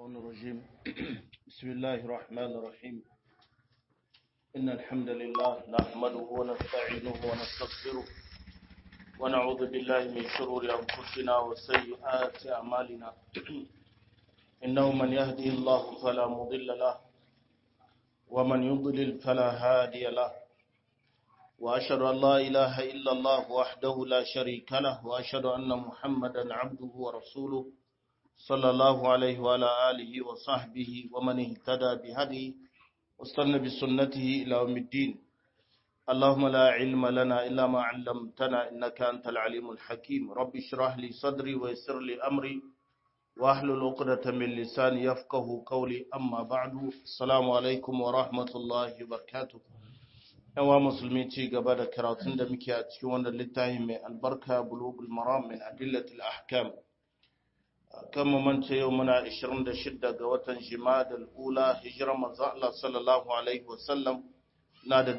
الشيطان الرجيم بسم الله الرحمن الرحيم إن الحمد لله نحمده ونستعينه ونستغفره ونعوذ بالله من شرور أنفسنا وسيئات أعمالنا إنه من يهدي الله فلا مضل له ومن يضلل فلا هادي له وأشهد أن لا إله إلا الله وحده لا شريك له وأشهد أن محمدا عبده ورسوله صلى الله عليه وعلى آله وصحبه ومن اهتدى بهدي واستنى بسنته إلى يوم الدين اللهم لا علم لنا إلا ما علمتنا إنك أنت العليم الحكيم رب اشرح لي صدري ويسر لي أمري واحلل عقدة من لساني يفقه قولي أما بعد السلام عليكم ورحمة الله وبركاته yawa musulmi ci gaba da karatun da muke a cikin wannan littafi mai albarka bulugul maram min adillatil ahkam kan mamance yau muna 26 ga watan jimadal ula hijirar manzo Allah sallallahu alaihi wasallam na da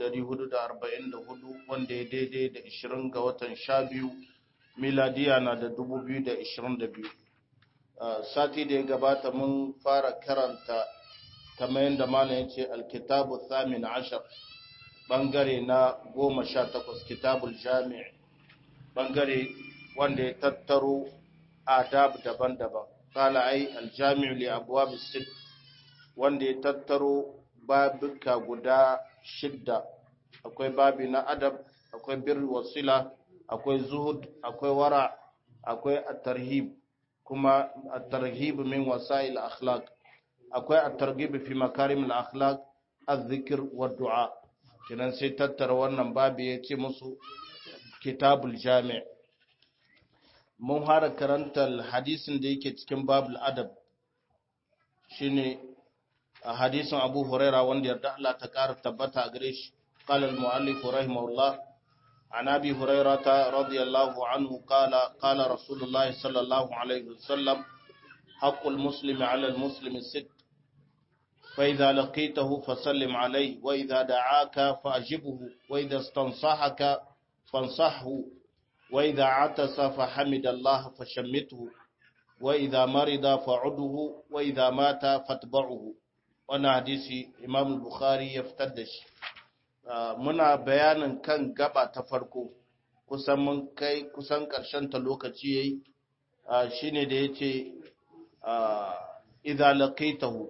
1444 wanda ya daidai da 20 ga watan 12 miladiya na da 2022 sati da ya gabata mun fara karanta kamar yadda malam ya ce alkitabu thamin ashar bangare na goma sha takwas kitabul jami' bangare wanda ya tattaro adab daban-daban kala ai aljami'u li abwab sit wanda ya tattaro babuka guda shidda akwai babi na adab akwai birr wasila akwai zuhud akwai wara akwai at-tarhib kuma at-tarhib min wasail akhlaq akwai at-targhib fi makarim al-akhlaq az-zikr wa du'a kenan sai tattara wannan babu ya ce musu kitabul jami' mun fara karantar hadisin da yake cikin babul adab shine a hadisin abu huraira wanda yarda Allah ta ƙara tabbata a gare shi قال المؤلف رحمه الله عن أبي هريرة رضي الله عنه قال قال رسول الله صلى الله عليه وسلم حق المسلم على المسلم الست فإذا لقيته فسلم عليه وإذا دعاك فأجبه وإذا استنصحك فانصحه وإذا عطس فحمد الله فشمته وإذا مرض فعده وإذا مات فاتبعه وانا حديثي إمام البخاري يفتدش muna bayanin kan gaba ta farko kusan mun kai kusan ƙarshen ta lokaci yayi shine da yace idza laqitahu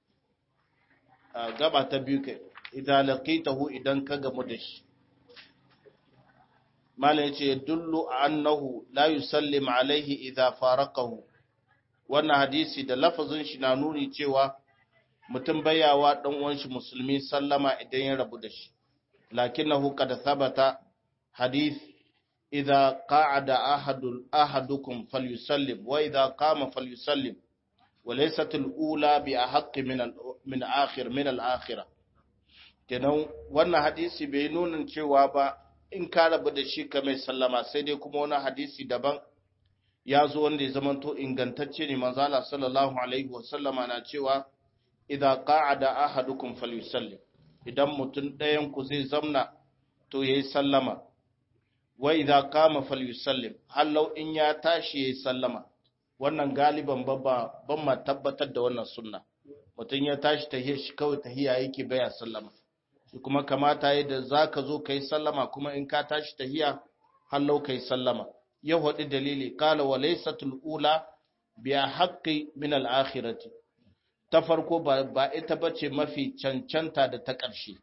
gaba ta biyu kai idan laqitahu idan ka gamu da shi mala yace dullu annahu la yusallim alaihi idza faraqahu wannan hadisi da lafazin shi na nuni cewa mutum bayawa dan uwan shi musulmi sallama idan ya rabu da shi lakinnahu qad thabata hadith idza qa'ada ahadul ahadukum falyusallim wa idza qama falyusallim وليست الأولى بأحق من من آخر من الآخرة kenan wannan hadisi bai nuna cewa ba in ka rabu da shi ka mai sallama sai dai kuma wani hadisi daban ya zo wanda ya zamanto ingantacce ne manzo Allah sallallahu alaihi wasallama na cewa idza qa'ada ahadukum falyusallim idan mutum ɗayan ku zai zamna to yayi sallama wa idza qama falyusallim hallau in ya tashi yayi sallama wannan galiban ban ma tabbatar da wannan sunna mutum ya tashi tahiyar shi kawai tahiya yake baya sallama shi kuma kamata yi da za ka zo ka yi sallama kuma in ka tashi tahiya hallau ka yi sallama ya haɗi dalili kala wa laysatul ula biya haqqi min al akhirati ta farko ba ita bace mafi cancanta da ta ƙarshe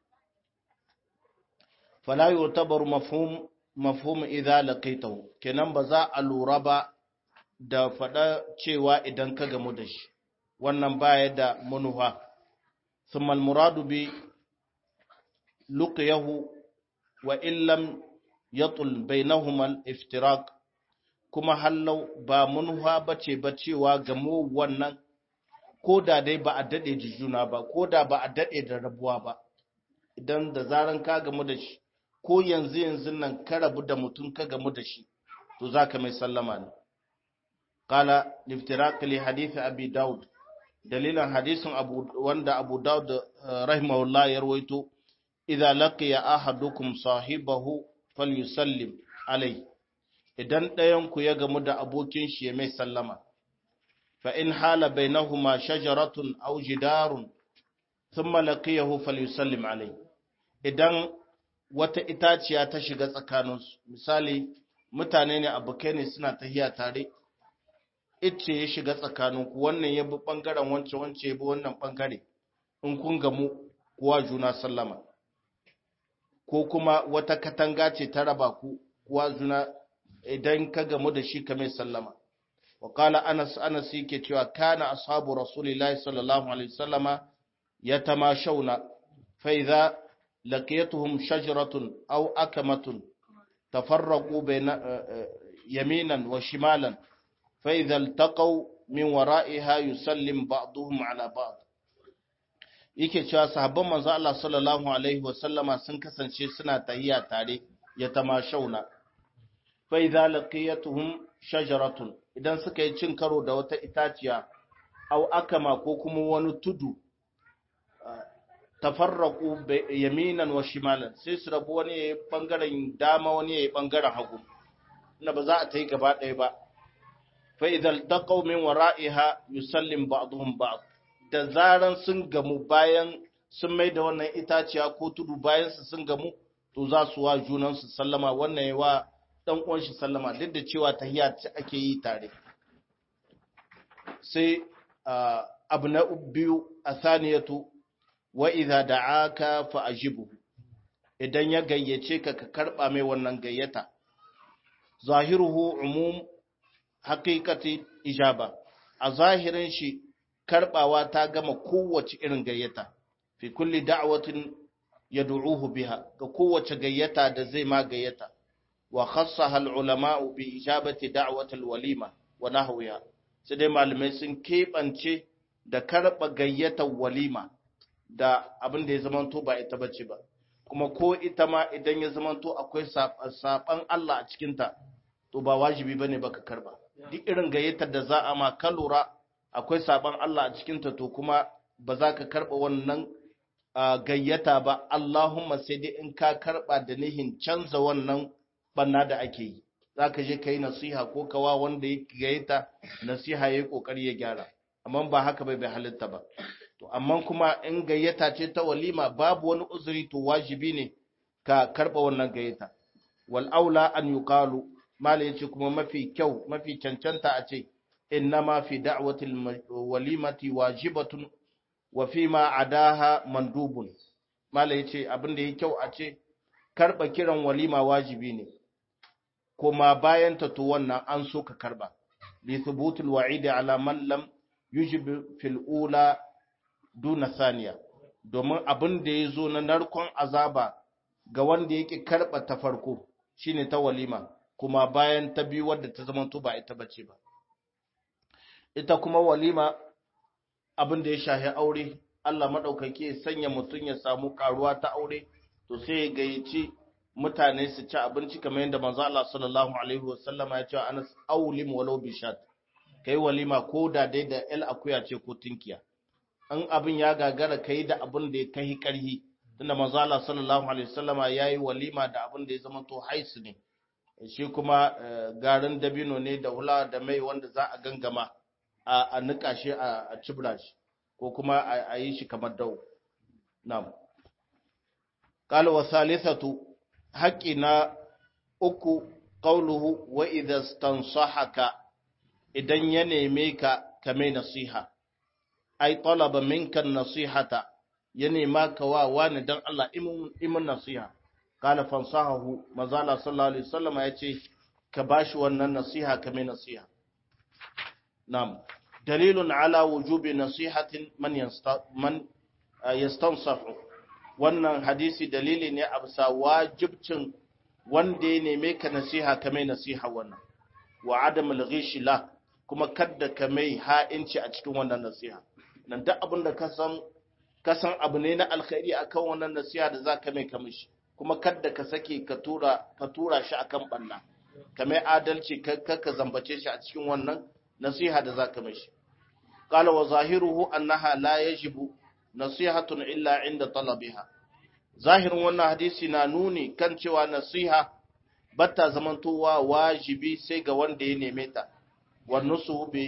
fala yutabaru mafhum mafhum idza laqitahu kenan ba za a lura ba da faɗa cewa idan ka gamu da shi wannan baya da manufa thumma muradu bi luqiyahu wa illam yatul bainahuma al-iftiraq kuma hallau ba manufa bace ba cewa gamu wannan ko da dai ba a dade da juna ba ko da ba a dade da rabuwa ba idan da zaran ka gamu da shi ko yanzu yanzu nan ka rabu da mutum ka gamu da shi to zaka mai sallama ne قال لافتراق لحديث أبي داود دليلا حديث أبو وند أبو داود رحمه الله يرويته إذا لقي أحدكم صاحبه فليسلم عليه idan ɗayanku ya gamu da abokin shi ya mai sallama fa in hala bainahuma shajaratun aw jidarun thumma laqiyahu falyusallim alayhi idan wata itaciya ta shiga tsakaninsu misali mutane ne abokai ne suna tahiya tare ice ya shiga tsakaninku wannan ya bi ɓangaren wance wance ya bi wannan ɓangare in kun gamu kuwa juna sallama ko kuma wata katanga ce ta raba ku kuwa juna idan ka gamu da shi ka mai sallama wa kala anas anas yake cewa kana ashabu rasulillahi sallallahu alaihi wasallama yatamashawna fa idza laqiyatuhum shajaratun aw akamatun tafarraqu bayna yaminan wa shimalan fa idza iltaqaw min wara'iha yusallim ba'duhum ala ba'd yake cewa sahabban manzo Allah sallallahu alaihi wa sallama sun kasance suna tahiya tare ya tamashauna fa idza laqiyatuhum shajaratun idan suka yi cin karo da wata itaciya aw akama ko kuma wani tudu tafarraku yaminan wa shimalan sai su rabu wani yayi bangaren dama wani yayi bangaren hagu ina ba za a ta yi gaba ɗaya ba fa idza taqaw min wara'iha yusallim ba'dhum ba'd da zaran sun gamu bayan sun mai da wannan itaciya ko tudu bayan su sun gamu to za su wa junan su sallama wannan yayi wa dan uwan shi sallama duk da cewa tahiyya ce ake yi tare sai abu na biyu asaniyatu wa idza da'aka fa ajibu idan ya gayyace ka ka karba mai wannan gayyata zahiruhu umum haqiqati ijaba a zahirin shi karbawa ta gama kowace irin gayyata fi kulli da'watin yad'uhu biha ga kowace gayyata da zai ma gayyata wa khassaha al-ulama bi ijabati da'wati al-walima wa nahwiha sai dai malamai sun kebance da karba gayyatar walima da abin da ya zamanto ba ita bace ba kuma ko ita ma idan ya zamanto akwai saban Allah a cikinta to ba wajibi bane baka karba duk irin gayyatar da za a ma ka lura akwai saban Allah a cikinta to kuma ba za ka karba wannan gayyata ba Allahumma sai dai in ka karba da nihin canza wannan banna da ake yi za ka je ka yi nasiha ko kawa wanda ya gayyata nasiha ya yi kokari ya gyara amma ba haka bai bai halitta ba to amma kuma in gayyata ce ta walima babu wani uzuri to wajibi ne ka karba wannan gayyata wal aula an yuqalu mala yace kuma mafi kyau mafi cancanta a ce innama fi da'watil walimati wajibatun wa fi ma adaha mandubun mala yace abin da yake kyau a ce karba kiran walima wajibi ne kuma bayan ta to wannan an so ka karba li thubutul wa'id ala man lam yujib fil ula duna saniya domin abin da ya zo na narkon azaba ga wanda yake karɓa ta farko shine ta walima kuma bayan ta biyu wadda ta zama ba ita bace ba ita kuma walima abin da ya shahi aure Allah maɗaukaki ya sanya mutum ya samu karuwa ta aure to sai ya gayyaci mutane su ci abinci kamar yadda manzo Allah sallallahu alaihi wasallama ya ce anas aulim walau bishat kai walima ko da dai da el akuya ce ko tinkiya an abin ya gagara kai da abin da ya kai karhi tunda manzo Allah sallallahu alaihi wasallama yayi walima da abin da ya zama to haisu ne shi kuma garin dabino ne da hula da mai wanda za a gangama a nika shi a cibra shi ko kuma a yi shi kamar dau na'am qala wa salisatu haqqi na uku qawluhu wa idha stansahaka idan ya neme ka kame nasiha ai talaba minka nasihata ya nema ka wa wani dan Allah imin nasiha kala fansahahu mazala sallallahu alaihi wasallam ya ce ka bashi wannan nasiha ka mai nasiha nam dalilun ala wujubi nasihatin man yasta man yastansahu wannan hadisi dalili ne a bisa wajibcin wanda ya neme ka nasiha ka mai nasiha wannan wa adam al-ghish la kuma kadda ka mai ha'inci a cikin wannan nasiha nan duk abin da ka san ka san abu ne na alkhairi akan wannan nasiha da za ka mai kamishi kuma kadda ka sake ka tura ka tura shi akan banna ka mai adalci ka ka zambace shi a cikin wannan nasiha da za ka mishi qala wa zahiruhu annaha la yajibu nasihatun illa inda talabiha zahirin wannan hadisi na nuni kan cewa nasiha bata zamantowa wajibi sai ga wanda ya neme ta wa nusuhu bi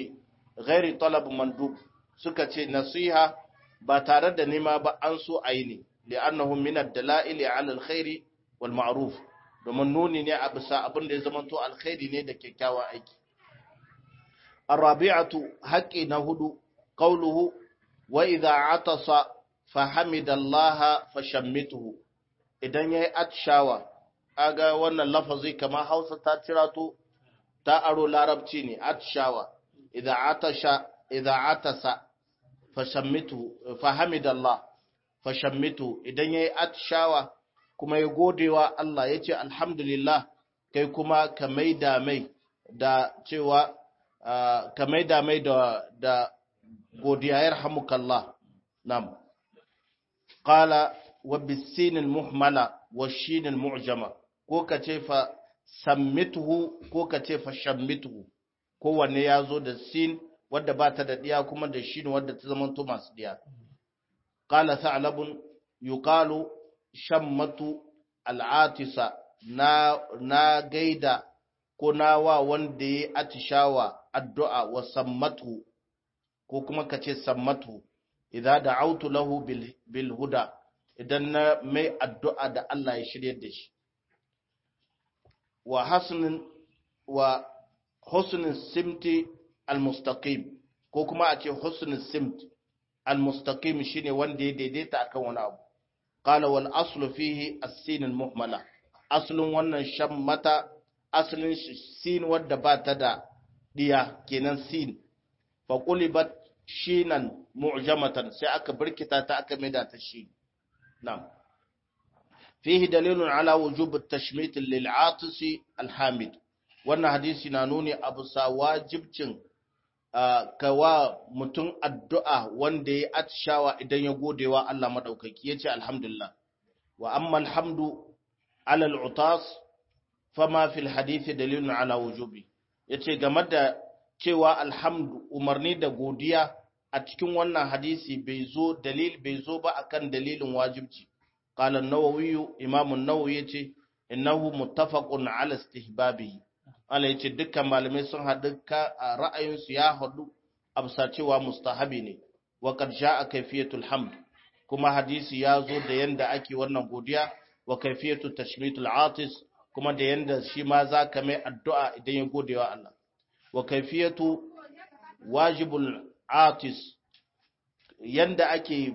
ghairi talab mandub suka ce nasiha ba tare da nema ba an so a yi ne li'annahu min ad-dala'il 'ala al-khairi wal ma'ruf domin nuni ne a bisa abin da ya zama to alkhairi ne da kyakkyawan aiki arabi'atu haqqi na hudu qawluhu wa idha atasa fahamidallaha fashammituhu idan yayi atshawa aga wannan lafazi kamar Hausa ta tirato ta aro larabci ne atshawa idza atasha idza atasa fashammituhu fahamidallah fashammitu idan yayi atshawa kuma ya godewa Allah yace alhamdulillah kai kuma ka maida mai da cewa ka maida mai da da godiya yarhamukallah nam qala wa bisin almuhmala wa shin almu'jama ko ka ce fa sammituhu ko ka ce fa shammituhu kowanne ya zo da sin wadda ba ta da diya kuma da shin wadda ta zama to masu diya qala sa'labun yuqalu shammatu al'atisa na na gaida ko na wa wanda ya atishawa addu'a wa sammatu ko kuma ka ce sammatu idan da'autu lahu bil, bil huda idan na mai addu'a da Allah ya shirye da shi wa hasnin wa husnin simti al-mustaqim ko kuma a ce husnin simt al-mustaqim shine wanda ya daidaita akan wani abu qala wal aslu fihi as-sin al-muhmala aslun wannan shammata aslin sin wadda ba ta da diya kenan sin fa qulibat shinan mu'jamatan sai aka birkita ta aka maida ta shi na'am fihi dalilun ala wujub at-tashmit lil 'atisi al-hamid wannan hadisi na nuni abu sa wajibcin kawa mutum addu'a wanda ya atshawa idan ya godewa Allah madaukaki yace alhamdulillah wa amma alhamdu ala al-utas fama fil hadisi dalilun ala wujubi yace game da cewa alhamdu umarni da godiya a cikin wannan hadisi bai zo dalil bai zo ba akan dalilin wajibci qala an-nawawi imam an-nawawi yace innahu muttafaqun ala istihbabi ala yace dukkan malamai sun haɗu ka ra'ayin su ya haɗu absa cewa mustahabi ne wa qad jaa kayfiyatul hamd kuma hadisi ya zo da yanda ake wannan godiya wa kayfiyatu tashmitul atis kuma da yanda shi ma za ka mai addu'a idan ya gode wa Allah wa kaifiyatu wajibul atis yanda ake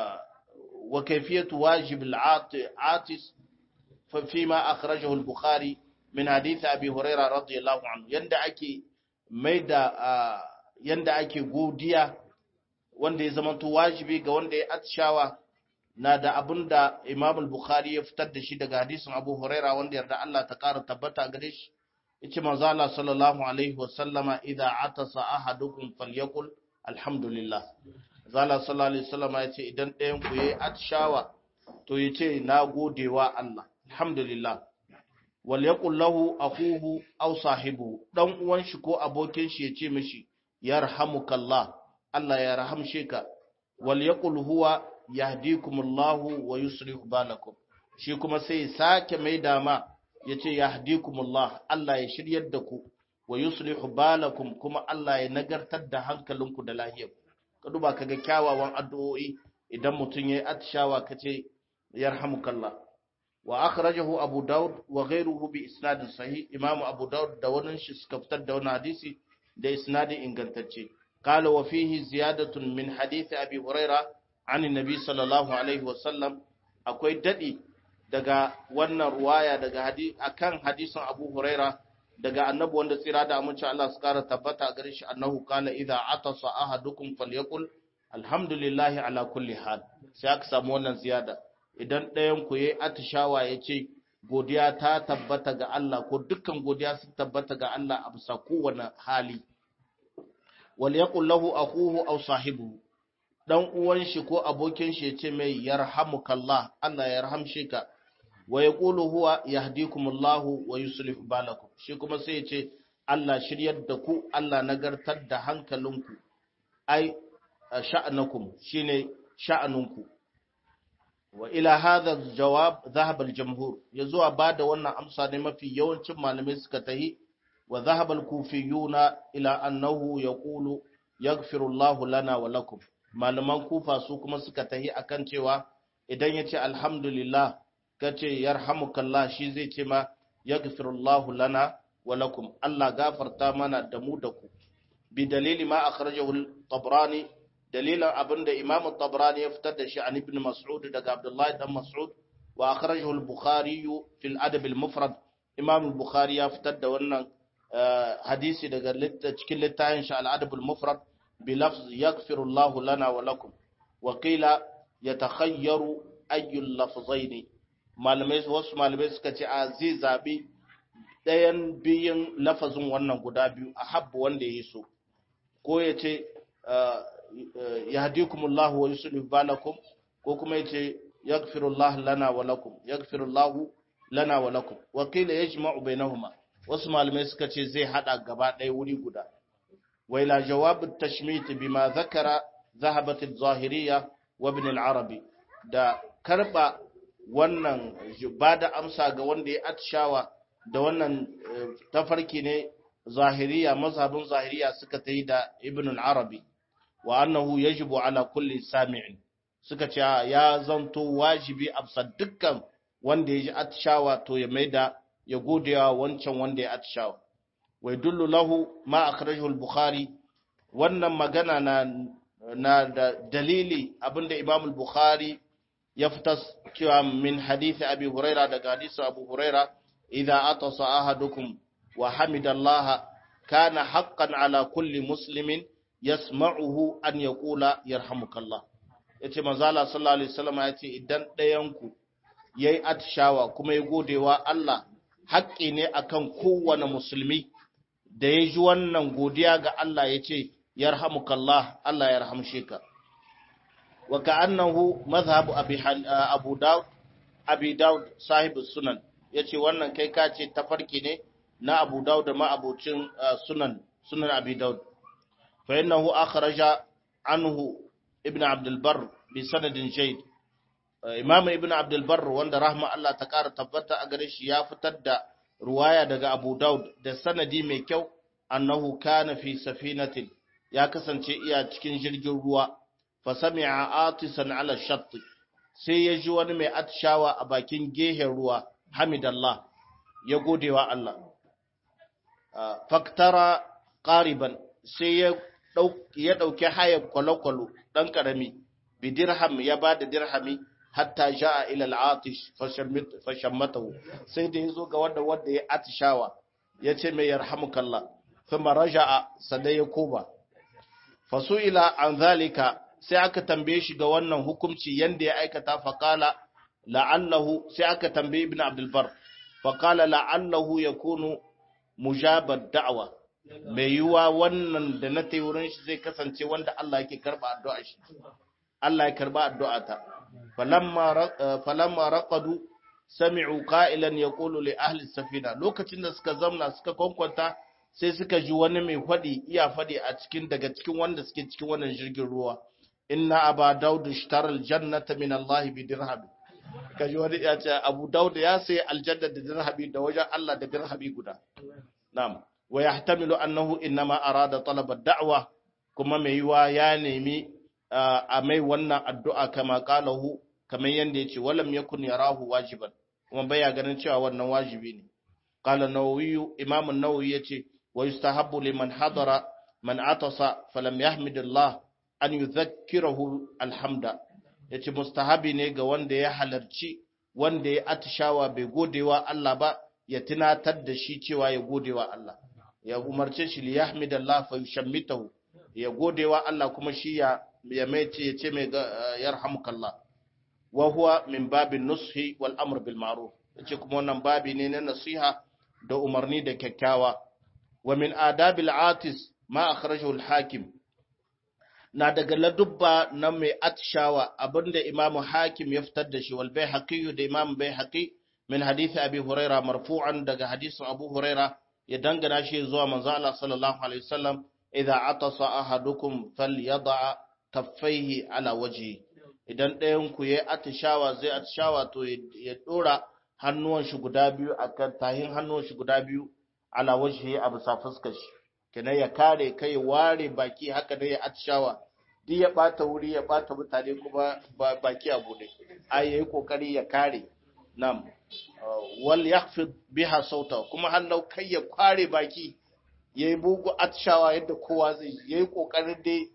wa kaifiyatu wajibul atis fi ma akhrajahu al-bukhari min hadith abi hurairah radiyallahu anhu yanda ake mai da yanda ake godiya wanda ya zamanto wajibi ga wanda ya atshawa na da abin da Imam al-Bukhari ya fitar da shi daga hadisin Abu Huraira wanda yarda Allah ta ƙara tabbata gare shi yace manzo Allah sallallahu alaihi wa sallama idza atasa ahadukum falyakul alhamdulillah zalla sallallahu alaihi wasallama yace idan ɗayan ku yayi atshawa to yace na godewa Allah alhamdulillah wal yaqul lahu akuhu aw sahibu dan uwan shi ko abokin shi yace mishi yarhamukallah Allah ya rahamshe ka wal yaqul huwa yahdikumullahu wa yuslihu balakum shi kuma sai ya sake mai dama yace yahdikumullah Allah ya shiryar da ku wa yuslihu balakum kuma Allah ya nagartar da hankalinku da lahiyarku ka duba kaga kyawawan addu'o'i idan mutun yayi atishawa kace yarhamukallah wa akhrajahu abu daud wa ghayruhu bi isnadin sahih imam abu daud da wannan shi suka fitar da wannan hadisi da isnadin ingantacce قال وفيه زيادة من حديث أبي هريرة عن النبي صلى الله عليه وسلم akwai dadi daga wannan ruwaya daga hadisi akan hadisin Abu Huraira daga annabi wanda tsira da amince Allah su kara tabbata gare shi annahu qala idza atasa ahadukum falyakul alhamdulillahi ala kulli hal sai aka samu wannan ziyada idan ɗayan ku yayi atishawa yace godiya ta tabbata ga Allah ko dukkan godiya sun tabbata ga Allah a bisa kowane hali wal yaqul lahu akhuhu aw sahibuhu dan uwan shi ko abokin shi yace mai yarhamukallah Allah ya yarhamshe ka wa yaqulu huwa yahdikumullahu wa yuslih balakum shi kuma sai yace Allah shiryar da ku Allah nagartar da hankalinku ai sha'anakum shine sha'anunku wa ila hadha jawab dhahaba al-jumhur yazo ba da wannan amsa ne mafi yawancin malamai suka tahi wa dhahaba al-kufiyuna ila annahu yaqulu yaghfirullahu lana wa lakum malaman kufa su kuma suka tahi akan cewa idan ya ce alhamdulillah ka ce yarhamukallah shi zai ce ma yaghfirullahu lana wa lakum Allah gafarta mana da mu da ku bi dalili ma akhrajahu al-tabrani dalilan abinda imam at-tabrani ya fitar da shi an ibn mas'ud daga abdullahi dan mas'ud wa akhrajahu al-bukhari fi al-adab al-mufrad imam al-bukhari ya fitar da wannan hadisi daga cikin littafin shi al-adab al-mufrad bi lafz yaghfirullahu lana wa lakum wa qila yatakhayyaru ayyul lafzaini malamai wasu malamai suka ce a zai zabi ɗayan biyun lafazin wannan guda biyu a habbu wanda ya so ko ya ce yahdikumullahu wa yuslih balakum ko kuma ya ce yaghfirullahu lana wa lakum yaghfirullahu lana wa lakum wa qila yajma'u bainahuma wasu malamai suka ce zai hada gaba ɗaya wuri guda wa ila jawab at-tashmit bima zakara zahabat az-zahiriyya wa ibn al-arabi da karba wannan ba da amsa ga wanda ya atshawa da wannan tafarki ne zahiriya mazhabin zahiriya suka ta yi da ibn al-arabi wa annahu yajibu ala kulli sami'in suka ce ya zanto wajibi a dukkan wanda ya ji atshawa to ya maida ya godewa wancan wanda ya atshawa wai dullu lahu ma akhrajahu al-bukhari wannan magana na na da dalili abinda imam al-bukhari ya fitar cewa min hadisi abi huraira daga hadisi abu huraira idza atasa ahadukum wa hamidallaha kana haqqan ala kulli muslimin yasma'uhu an yaqula yarhamukallah yace manzo Allah sallallahu alaihi wasallam yace idan ɗayan ku yayi atshawa kuma ya godewa Allah haƙƙi ne akan kowane musulmi da ya ji wannan godiya ga Allah yace yarhamukallah Allah ya rahamshe ka wa ka'annahu madhhabu abi abu daud abi daud sahib sunan yace wannan kai ka ce tafarki ne na abu daud da ma abocin sunan sunan abi daud fa innahu akhraja anhu ibn abd albar bi sanadin jayd imam ibn abd albar wanda rahma Allah ta kara tabbata a gare shi ya fitar da ruwaya daga abu daud da sanadi mai kyau annahu kana fi safinatin ya kasance iya cikin jirgin ruwa fasami'a atisan ala shatti sai ya ji wani mai atishawa a bakin gehen ruwa hamidallah ya godewa Allah faktara qariban sai ya ya dauki hayar kwalokwalo dan karami bi dirham ya bada dirhami hatta jaa ila al-atish fashammatahu sai da yazo ga wanda wanda ya atishawa yace mai yarhamukallah thumma raja'a sadai ya koma fasu'ila an zalika sai aka tambaye shi ga wannan hukunci yanda ya aikata faqala la'allahu sai aka tambaye ibn abdul bar faqala la'allahu yakunu mujabad da'wa mai yiwa wannan da na tayi wurin shi zai kasance wanda Allah yake karba addu'a shi Allah ya karba addu'a ta falamma falamma raqadu sami'u qa'ilan yaqulu li ahli safina lokacin da suka zamna suka kwankwanta sai suka ji wani mai faɗi iya faɗi a cikin daga cikin wanda suke cikin wannan jirgin ruwa inna aba daudu ishtara aljannata min Allah bi dirham kaji wani ya ce abu daudu ya sai aljanna da dirhami da wajen Allah da dirhami guda na'am wa yahtamilu annahu innama arada talab ad-da'wa kuma mai yiwa ya nemi a mai wannan addu'a kama qalahu kamar yanda yace walam yakun yarahu wajiban kuma baya ganin cewa wannan wajibi ne qala nawawi imam an-nawawi yace ويستحب لمن حضر من عطس فلم يحمد الله أن يذكره الحمد yace mustahabi ne ga wanda ya halarci wanda ya atishawa bai godewa Allah ba ya tunatar da shi cewa ya godewa Allah ya umarce shi li yahmidallah fa yushammitahu ya godewa Allah kuma shi ya ya mai ce ya ce mai yarhamukallah wa huwa min babin nushi wal amr bil ma'ruf yace kuma wannan babi ne na nasiha da umarni da kyakkyawa ومن آداب العاطس ما أخرجه الحاكم na daga ladubba na mai atshawa abinda imamu hakim ya fitar da shi wal baihaqi da imam baihaqi min hadisi abi huraira marfu'an daga hadisin abu huraira ya dangana shi zuwa manzo Allah sallallahu alaihi wasallam idza atasa ahadukum falyad'a kaffaihi ala wajhi idan ɗayan ku yayi atishawa zai atishawa to ya dora hannuwan shi guda biyu akan tahin hannuwan shi guda biyu ala wajhi a bisa fuskar shi kenan ya kare kai ware baki haka da ya atishawa duk ya bata wuri ya bata mutane kuma baki a bude ai yayi kokari ya kare nam wal yakhfid biha sauta kuma hallau kai ya kware baki yayi bugu atishawa yadda kowa zai yayi kokarin dai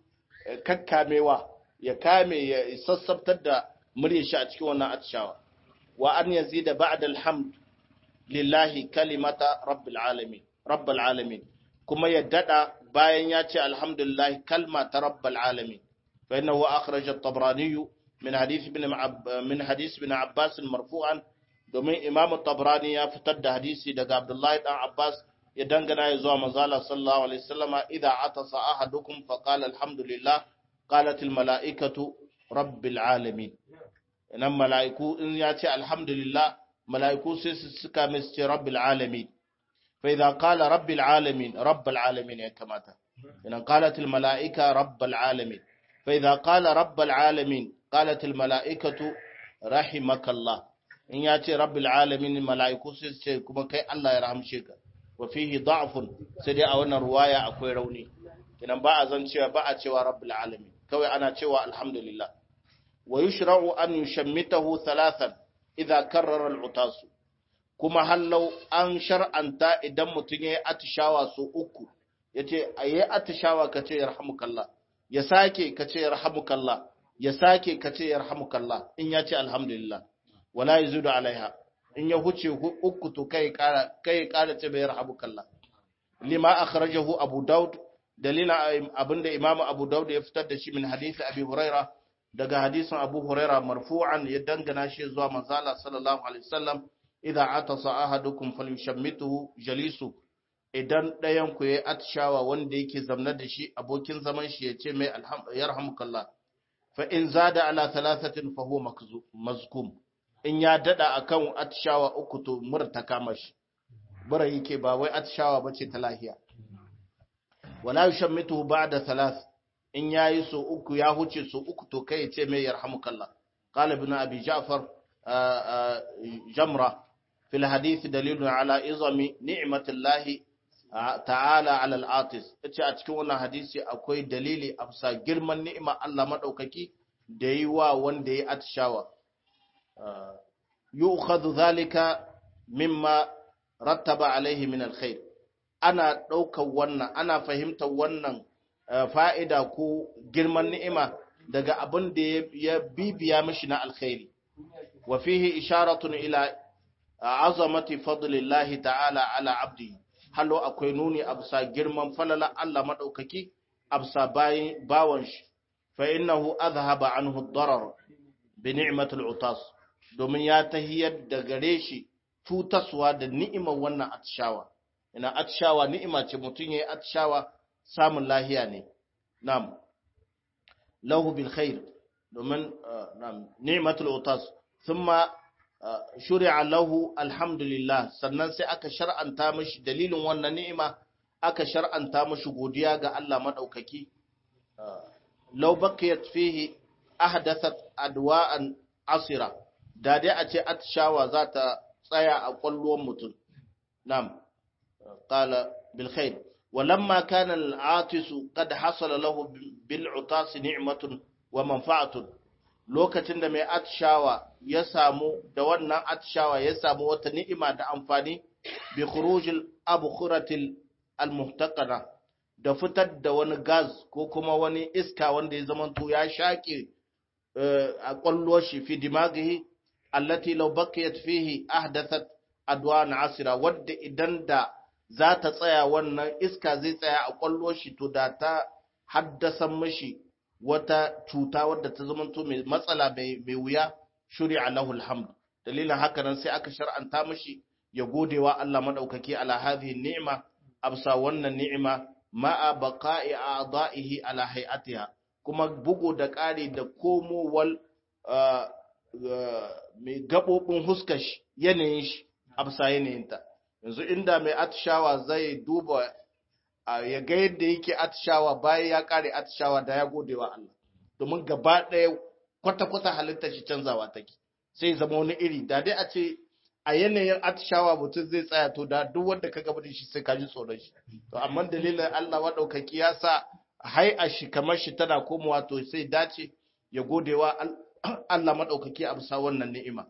kakkamewa ya kame ya sassabtar da muryar shi a cikin wannan atishawa wa an yazida ba'da alhamd lillahi kalimata rabbil alamin rabbil alamin kuma ya dada bayan ya ce alhamdulillah kalma ta rabbil alamin fa innahu akhraj at-tabrani min hadith ibn min hadith ibn abbas marfu'an domin imam at-tabrani ya fitar da hadisi daga abdullahi dan abbas ya dangana ya zuwa manzala sallallahu alaihi wasallama idza atasa ahadukum fa qala alhamdulillah qalat al-mala'ikatu rabbil alamin nan mala'iku in ya ce alhamdulillah mala'iku sai su suka mai ce rabbil alamin fa idza qala rabbil alamin rabbil alamin ya kamata idan qalat al mala'ika rabbil alamin fa idza qala rabbil alamin qalat al mala'ikatu rahimakallah in ya ce rabbil alamin mala'iku sai su ce kuma kai Allah ya rahamshe ka wa fihi da'fun sai dai a wannan ruwaya akwai rauni idan ba a zan cewa ba a cewa rabbil alamin kawai ana cewa alhamdulillah wa yushra'u an yushammitahu thalathan idza karrara al-utas kuma hallau an shar'anta idan mutun yayi atishawa so uku yace ayi atishawa kace yarhamukallah ya sake kace yarhamukallah ya sake kace yarhamukallah in yace alhamdulillah wala yazudu alaiha in ya huce uku to kai kara kai kara ce bai yarhamukallah lima akhrajahu abu daud dalila abinda imamu abu daud ya fitar da shi min hadisi abi hurairah daga hadisin Abu Huraira marfu'an ya dangana shi zuwa manzala sallallahu alaihi wasallam idza atasa ahadukum falyushammituhu jalisu idan ɗayan ku yayi atshawa wanda yake zamna da shi abokin zaman shi ya ce mai yarhamukallah fa in zada ala thalathatin fa huwa mazkum in ya dada akan atshawa uku to murta kama shi bara yake ba wai atshawa bace ta lahiya wala yushammituhu ba'da thalath in ya yi so uku ya huce so uku to kai ce mai yarhamukallah qala ibn abi ja'far jamra fil hadith dalilun ala izami ni'matillahi ta'ala ala al-atis yace a cikin wannan hadisi akwai dalili a bisa girman ni'ima Allah madaukaki da yi wa wanda ya atshawa yu'khadhu dhalika mimma rattaba alaihi min alkhair ana daukar wannan ana fahimtar wannan fa'ida ko girman ni'ima daga abin da ya bibiya mishi na alkhairi. Wa fihi isharatun ila azamati fadlillahi ta'ala ala abdi, halo akwai nuni a bisa girman falala Allah maɗaukaki a bisa bawan shi, fa innahu azhaba anhu darar bi ni'matul utas, domin ya tahiyar da gare shi cutaswa da ni'imar wannan atshawa. Ina atshawa ni'ima ce mutum ya yi atshawa samun lahiya ne nam lahu bil khair domin nam ni'matul utas thumma shuri'a lahu alhamdulillah sannan sai aka shar'anta mishi dalilin wannan ni'ima aka shar'anta mishi godiya ga Allah madaukaki law baqiyat fihi ahdathat adwa'an asira da dai a ce atshawa za ta tsaya a kwallon mutum nam qala bil khair ولما كان العاطس قد حصل له بالعطاس نعمة ومنفعة lokacin da mai atshawa ya samu da wannan atshawa ya samu wata ni'ima da amfani bi khurujil abkhuratil almuhtaqana da fitar da wani gas ko kuma wani iska wanda ya zamanto ya shaƙe a kwallo shi fi dimaghi allati law baqiyat fihi ahdathat adwan asira wadda idan da za ta tsaya wannan iska zai tsaya a kwallo shi to da ta haddasa mashi wata cuta wadda ta zamanto mai matsala mai wuya shuri'a lahu alhamd dalilin haka nan sai aka shar'anta mashi ya godewa Allah madaukaki ala hadhihi ni'ma absa wannan ni'ima ma'a baqa'i a'da'ihi ala hay'atiha kuma bugu da ƙari da komowal mai gabobin huskar shi yanayin shi absa yanayinta yanzu inda mai atishawa zai duba ya ga yadda yake atishawa bayan ya kare atishawa da ya gode wa Allah domin gaba ɗaya kwata-kwata halittar shi canzawa take sai zama wani iri da dai a ce a yanayin atishawa mutum zai tsaya to da duk wanda ka gaba da shi sai ka ji tsoron shi to amma dalilin Allah maɗaukaki ya sa hai a shi kamar shi tana komowa to sai dace ya godewa Allah maɗaukaki a bisa wannan ni'ima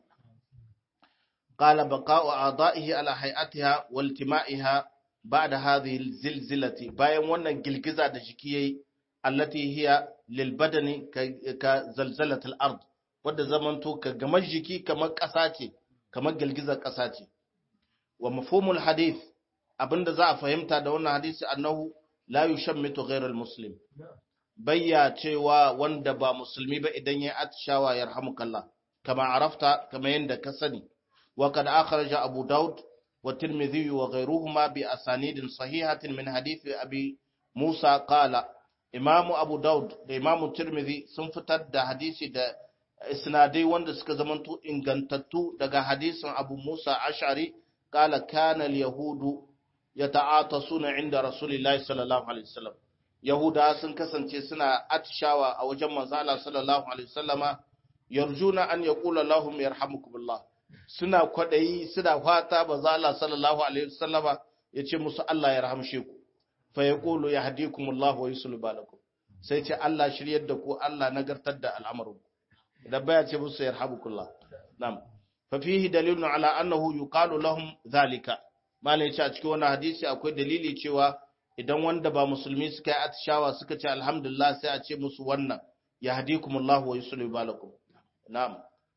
qala baqa'u a'da'ihi ala hay'atiha wa iltima'iha ba'da hadhihi zilzilati bayan wannan girgiza da jiki yayi allati hiya lil badani ka zalzalatil ard wadda zamanto ka gamar jiki kamar ƙasa ce kamar girgizar ƙasa ce wa mafhumul hadith abinda za a fahimta da wannan hadisi annahu la yushammitu ghayral muslim bayya cewa wanda ba musulmi ba idan ya atshawa yarhamukallah kama arafta kama yanda ka sani wa kad akhraja abu daud wa tirmidhi wa ghayruhuma bi asanidin sahihatin min hadith abi musa qala imamu abu daud da imamu tirmidhi sun fitar da hadisi da isnadai wanda suka zamanto ingantattu daga hadisin Abu Musa Ash'ari kala kana al-yahudu yata'atasuna inda Rasulullahi sallallahu alaihi wasallam Yahuda sun kasance suna atishawa a wajen manzo Allah sallallahu alaihi wasallama yarjuna an yaqula lahum yarhamukumullah suna kwadayi suna fata manzo Allah sallallahu alaihi wasallama yace musu Allah ya rahamshe ku fa yaqulu yahdikumullah wa yusallu balakum sai ce Allah shiryar da ku Allah nagartar da al'amarinku idan baya ce musu yarhamukullah na'am fa fihi dalilun ala annahu yuqalu lahum zalika malai yace a cikin wannan hadisi akwai dalili cewa idan wanda ba musulmi suka yi atishawa suka ce alhamdulillah sai a ce musu wannan yahdikumullah wa yusalli balakum na'am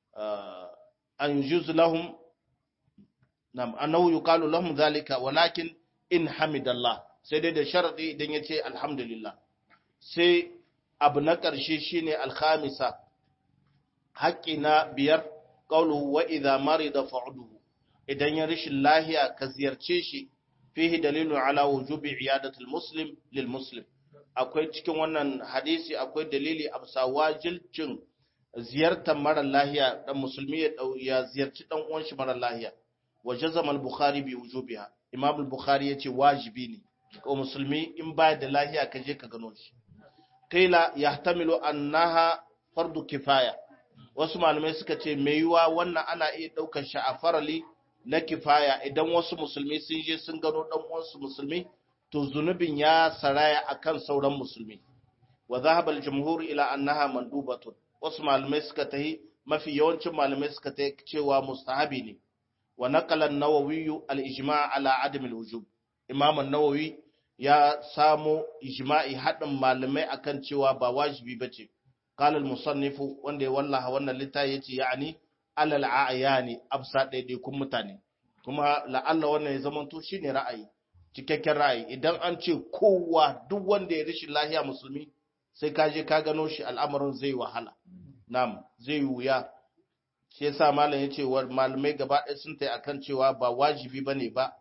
an yujuz lahum na'am annahu yuqalu lahum zalika walakin in hamidallah sai dai da sharadi idan yace alhamdulillah sai abu na ƙarshe shine alkhamisa haƙƙi na biyar ƙauluhu wa idza marida fa'uduhu idan ya rishin lahiya ka ziyarce shi fihi dalilun ala wujubi iyadatul muslim lil muslim akwai cikin wannan hadisi akwai dalili a bisa wajilcin ziyartar mara lahiya dan musulmi ya ya ziyarci dan uwan shi mara lahiya wa jazama al-bukhari bi wujubiha imam al-bukhari yace wajibi ne ko musulmi in baya da lahiya ka je ka gano shi qila yahtamilu annaha fardu kifaya wasu malamai suka ce mai yiwa wannan ana iya ɗaukar shi a farali na kifaya idan wasu musulmi sun je sun gano ɗan uwansu musulmi to zunubin ya saraya akan sauran musulmi wa zahabal jumhur ila annaha mandubatun wasu malamai suka tahi mafi yawancin malamai suka tahi cewa mustahabi ne wa naqala an-nawawi al-ijma' ala adam al-wujub imam an-nawawi ya samo ijma'i hadin malamai akan cewa ba wajibi bace قال المصنف wanda ya wallaha wannan littafi yace yani alal ayani absa daidai kun mutane kuma la'alla wannan ya zamanto shine ra'ayi cikakken ra'ayi idan an ce kowa duk wanda ya rishi lahiya musulmi sai ka je ka gano shi al'amarin zai wahala na'am zai wuya shi yasa malam yace wa malamai gaba ɗaya sun tayi akan cewa ba wajibi bane ba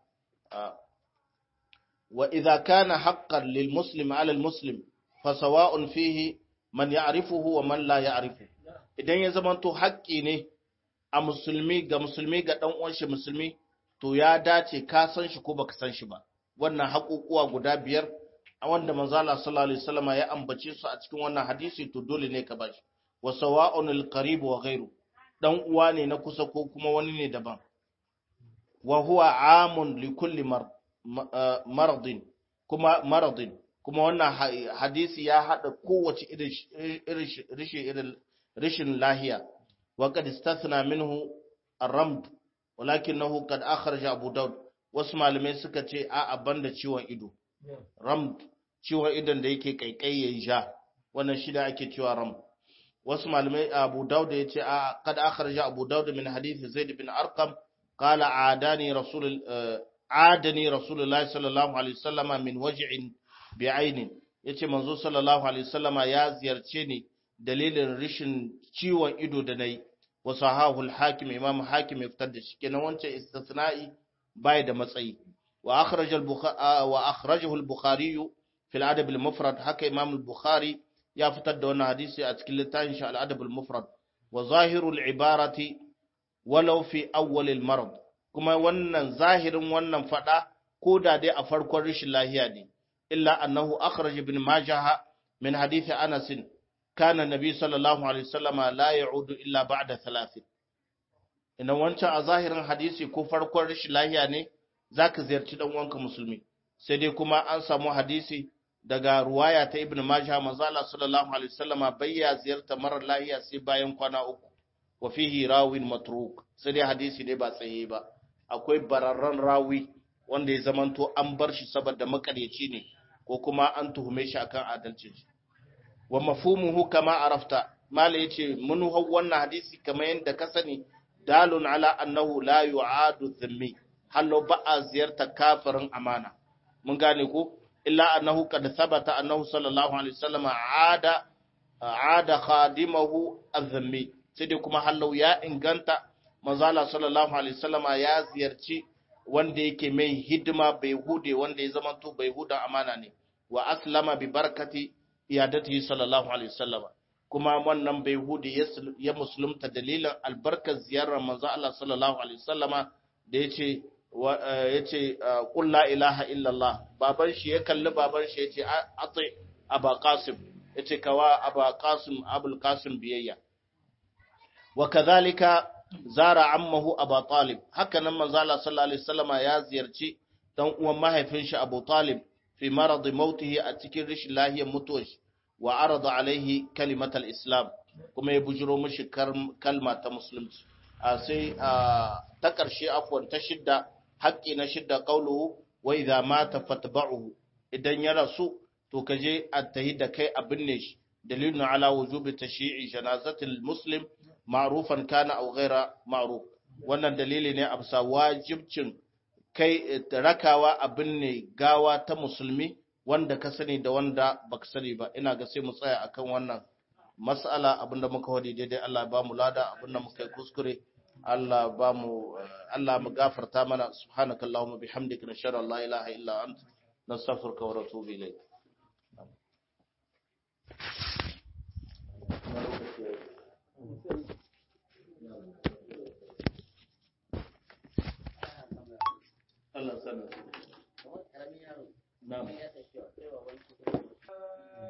wa idza kana haqqan lil muslim ala al muslim fa sawa'un fihi man ya'rifuhu wa man la ya'rifu idan ya zamanto haƙƙi ne a musulmi ga musulmi ga dan uwan shi musulmi to ya dace ka san shi ko baka san shi ba wannan haƙuƙuwa guda biyar a wanda manzo Allah sallallahu alaihi wasallam ya ambace su a cikin wannan hadisi to dole ne ka bashi wa sawa'un al-qarib wa ghayru dan uwa ne na kusa ko kuma wani ne daban wa huwa amun li kulli maradin kuma maradin kuma wannan hadisi ya hada kowace irin rishin lahiya wa qad istathna minhu ar-ramd walakinahu qad akhraja abu daud wasu malamai suka ce a abanda ciwon ido ramd ciwon idon da yake kaikai ya ja wannan shi da ake cewa ramd wasu malamai abu daud ya ce a qad akhraja abu daud min hadith zaid bin arqam qala adani rasul adani rasulullahi sallallahu alaihi wasallama min waj'in bi'ainin yace manzo sallallahu alaihi wasallama ya ziyarce ni dalilin rishin ciwon ido da nayi wa sahahul hakim imam hakim ya fitar da shi kenan wancan istisna'i bai da matsayi wa akhraj al wa akhrajahu al bukhari fi al adab al mufrad haka imam al bukhari ya fitar da wannan hadisi a cikin littafin shi al adab al mufrad wa zahiru al ibarati walau fi awwal al marad kuma wannan zahirin wannan fada ko da dai a farkon rishin lahiya ne إلا أنه أخرج ابن ماجه من حديث أنس كان النبي صلى الله عليه وسلم لا يعود إلا بعد ثلاث ina wancan a zahirin hadisi ko farkon rashin lahiya ne zaka ziyarci dan uwanka musulmi sai dai kuma an samu hadisi daga ruwaya ta ibn majah manzo Allah sallallahu alaihi wasallama bayya ziyarta marar lahiya sai bayan kwana uku wa fihi rawin matruk sai dai hadisi dai ba tsaye ba akwai bararran rawi wanda ya zamanto an bar shi saboda makaryaci ne ko kuma an tuhume shi akan adalcin shi wa mafhumuhu kama arafta mala yace mun hau wannan hadisi kamar yadda ka sani dalun ala annahu la yu'adu dhimmi hallo ba a ziyarta kafirin amana mun gane ko illa annahu qad thabata annahu sallallahu alaihi wasallam aada aada khadimahu adh-dhimmi sai dai kuma hallo ya inganta manzala sallallahu alaihi wasallam ya ziyarci wanda yake mai hidima bai hude wanda ya zamanto bai huda amana ne wa aslama bi barakati iyadatihi sallallahu alaihi wasallam kuma wannan bai hude ya musulunta dalilin albarkar ziyarar manzo Allah sallallahu alaihi wasallama da yace yace qul la ilaha illallah baban shi ya kalli baban shi yace ati aba qasim yace kawa aba qasim abul qasim biyayya wa kadhalika zara ammahu Abu Talib haka nan manzo Allah sallallahu alaihi wasallama ya ziyarci dan uwan mahaifin shi Abu Talib fi marad mautihi a cikin rishin lahiyar mutuwar shi wa arada alaihi kalimat al-islam kuma ya bujiro mishi kalma ta musulunci a sai ta karshe afwan ta shidda haƙƙi na shidda qauluhu wa idza mata fatba'uhu idan ya rasu to kaje a tahi da kai abin ne shi dalilun ala wujubi tashyi'i janazatil muslim ma'rufan kana aw ghaira ma'ruf wannan dalili ne a bisa wajibcin kai rakawa abin ne gawa ta musulmi wanda ka sani da wanda baka sani ba ina ga sai mu tsaya akan wannan mas'ala abinda muka wadi daidai Allah ba mu lada abinda muka yi kuskure Allah ba mu Allah mu gafarta mana subhanakallahumma bihamdika nashhadu an la ilaha illa anta nastaghfiruka wa natubu ilayk Allah sanar. Na'am.